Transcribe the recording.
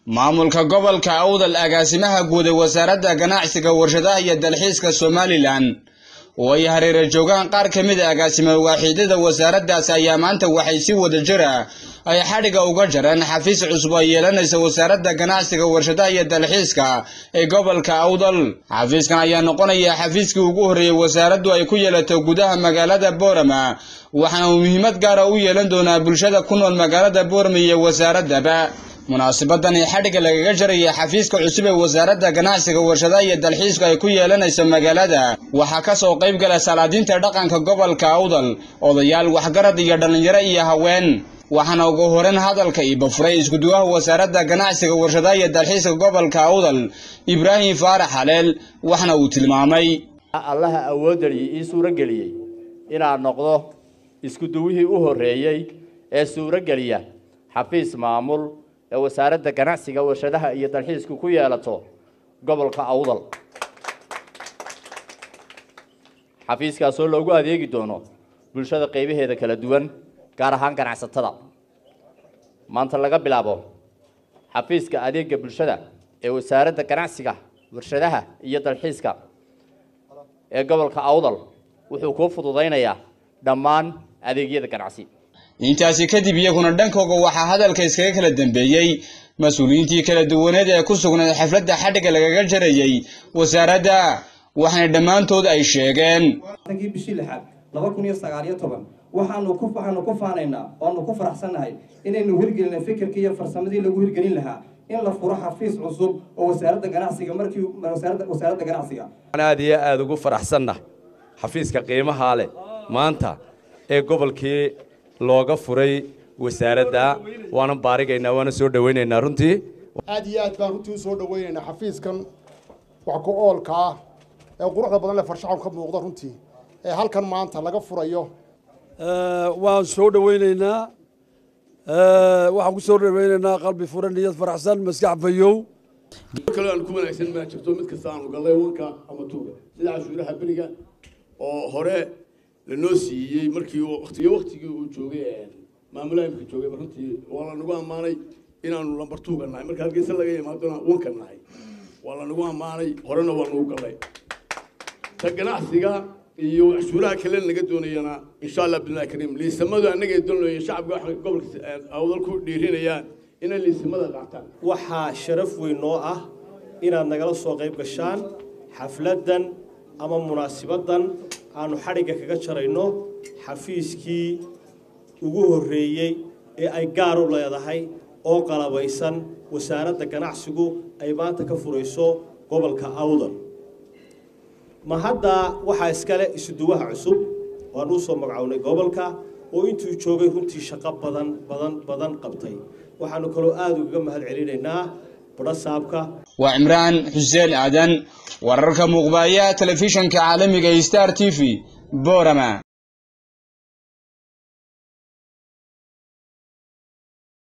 maamulka gobolka awdal agaasimaha guud ee wasaaradda ganacsiga warshadaha iyo dalxiiska somalilan oo ay hareera joogaan qaar ka mid a agaasima waaxiidada wasaaraddaasi ayaa maanta waxay si wada jira ay xadhiga uga jareen xafiis cusub ay yeelanaysa wasaaradda ganacsiga warshadaha iyo dalxiiska ee gobolka awdal xafiiskan ayaa noqonaya xafiiskii ugu horreeyey wasaaraddu ay ku yeelato gudaha magaalada boorama waxaana uu muhiimad gaara u yeelan doonaa bulshada ku nool magaalada boorama iyo wasaaraddaba munaasibadan ee xadhigga lagaga jaraya xafiiska cusub ee wasaaradda ganacsiga warshadaha iyo dalxiisku ay ku yeelanayso magaalada waxaa ka soo qayb gala salaadiinta dhaqanka gobolka awdal odayaal waxgarad iyo dhallinyaro iyo haween waxaana ugu horeyn hadalka iibafuray iskuduwaha wasaaradda ganacsiga warshadaha iyo dalxiiska gobolka awdal ibraahim faarax haleel waxna uu tilmaamay allaha awoodaliyey ii suurageliyey inaan noqdo iskuduwihii u horreeyey ee suurogeliya xafiis maamul ee wasaaradda ganacsiga warshadaha iyo dalxiisku ku yeelato gobolka awdal xafiiskaasoo loogu adeegi doono bulshada qaybaheeda kala duwan gaar ahaan ganacsatada maanta laga bilaabo xafiiska adeega bulshada ee wasaaradda ganacsiga warshadaha iyo dalxiiska ee gobolka awdal wuxuu kuu fududaynayaa dhammaan adeegyada ganacsi intaasi kadib iyaguna dhankooga waxaa hadalka iskaga kala dambeeyey mas-uuliyiintii kala duwaneed ee ku sugnayd xafladda xadhigga lagaga jarayey wasaaradda waxaana dhammaantood ay sheegeen tankii bishii lixaad laba kun iyo sagaal iyo toban waxaanu ku waxaanu ku faanaynaa oanu ku faraxsannahay inaynu hirgelinay fikirkii iyo farsamadii lagu hirgelin lahaa in la furo xafiis cusub oo wasaaradda ganacsiga markii wasaaradda wasaaradda ganacsiga aad iyo aada ugu faraxsanna xafiiska qiimahaa leh maanta ee gobolkii looga furay wasaaradda waana baarigaynaa waana soo dhawaynaynaa runtii aad iyo aad baan runtii u soo dhawaynaynaa xafiiskan wax ku oolka ah ee quruxda badan leh farshaxan ka muuqda runtii ee halkan maanta laga furayo waan soo dhawaynaynaa waxaan ku soo dhawaynaynaa qalbi furan niyad faraxsan maskax fayow kale aan ku wanaagsan maa jirto mid kasta aanu gallay wanka ama tuuga sida cashuuraha beriga oo hore lanoo siiyey markii waqtiyo waqtigii uu joogay maamulaha imika joogay runtii waa lanagu ammaanay inaanu lambar tuuga nahay marka halkiisa laga yimaadona wanka nahay waa lanagu ammaanay horena waa nagu gallay ta ganacsiga iyo cashuuraha kale naga doonayana insha allah billahi kariim liisamadu annaga doonaya shacabka waxa gobolka awdal ku dhiirinayaan inay liisamada qaataan waxaa sharaf weyn noo ah inaad nagala soo qayb gashaan xafladdan ama munaasibadan aanu xadhigga kaga jarayno xafiiskii ugu horreeyey ee ay gaar u leedahay oo qalabaysan wasaaradda ganacsigu ay maanta ka furayso gobolka awdal ma hadda waxaa iskale isuduwaha cusub waan uu soo magacownay gobolka oo intuu joogay runtii shaqo badan badan badan qabtay waxaanu kaloo aada ugaga mahad celinaynaa badhasaabka waa cimraan xuseen aadan wararka muuqbaaya telefishanka caalamiga star t v boorama